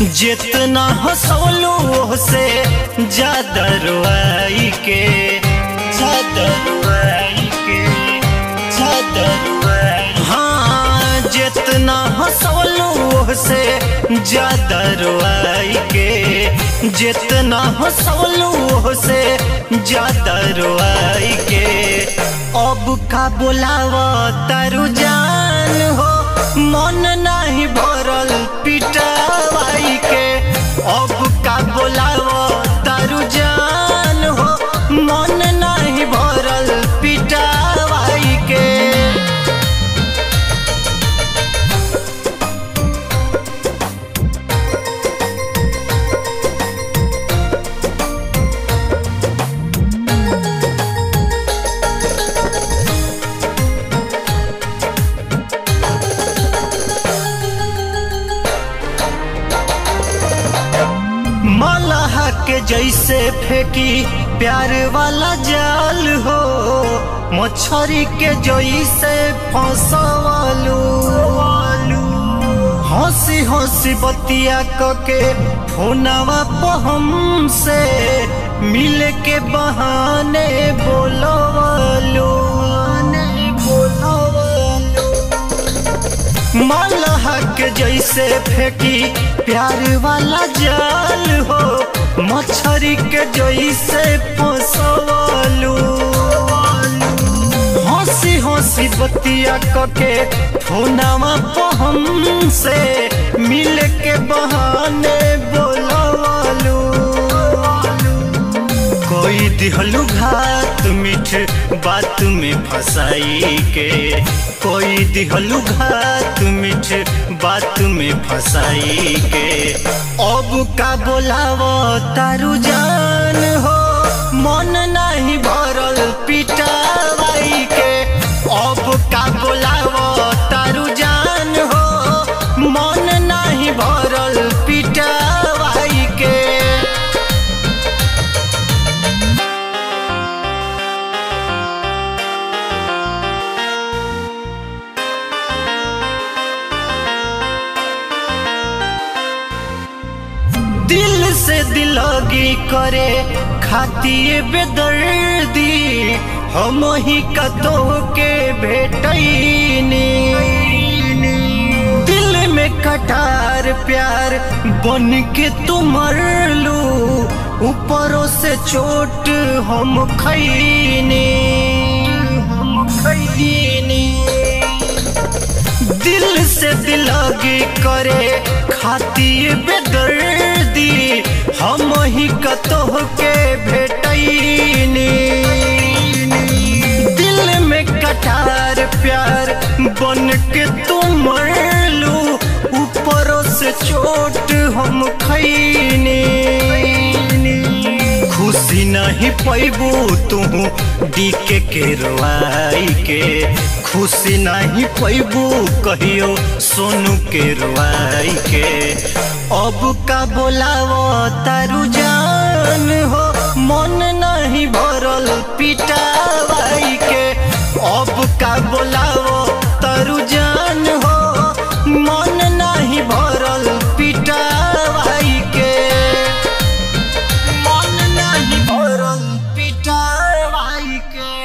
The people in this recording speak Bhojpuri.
जितना हंसौलू से ज्यादा रुआई के ज्यादा रुआई के ज्यादा रुआई हाँ जितना हंसौलू से ज्यादा रुआई के जितना हंसौलू से ज्यादा रुआई के अब का बोलावा तारू जान हो मन नहीं भरल पिटावाई के अब का बोलावा तारू जान हो मन नहीं भरल पिटावाई के मलह के जैसे फेंकी प्यार वाला जाल हो मछरी के जैसे फंसवालू हंसी हंसी बतिया के फोनवा पहम से मिल के बहाने बोलवालू बोलवालू मलह के जैसे फेंकी प्यार वाला जाल हो मछरी के जैसे फंसवालू हंसी हंसी बतिया के फोनवा पहम से मिल के बहाने बोलवालू कोई दिहलू घात मीठ बात में फंसाई के कोई दिहलू घात मीठ बात में फंसाई के अब का बोलावो तारू जान हो मन नहीं भरल पिटावाई के अब का बोलावो तारू जान हो मन नहीं भरल पिटावाई के दिल से दिलगी करे खातिर बेदर्दी हम ही कतो के भेटैनी दिल में कटार प्यार बन के तुम लू ऊपरों से चोट हम खैनी हम खैनी दिल से दिलगी करे खातिर बेदर्दी हम ही कतोह के भेटैनी दिल में कटार प्यार बन के तुम लू ऊपरों से चोट हम खैनी खुशी नहीं पैबू तू डीके के रोआई के खुशी नहीं पैबू कहियो सोनू के रोआई के अब का बोलावो तारू जान हो मन नहीं भरल पिटावाई के अब का बोलावो तारू जान हो मन नहीं भरल पिटावाई के मन नहीं भरल पिटावाई के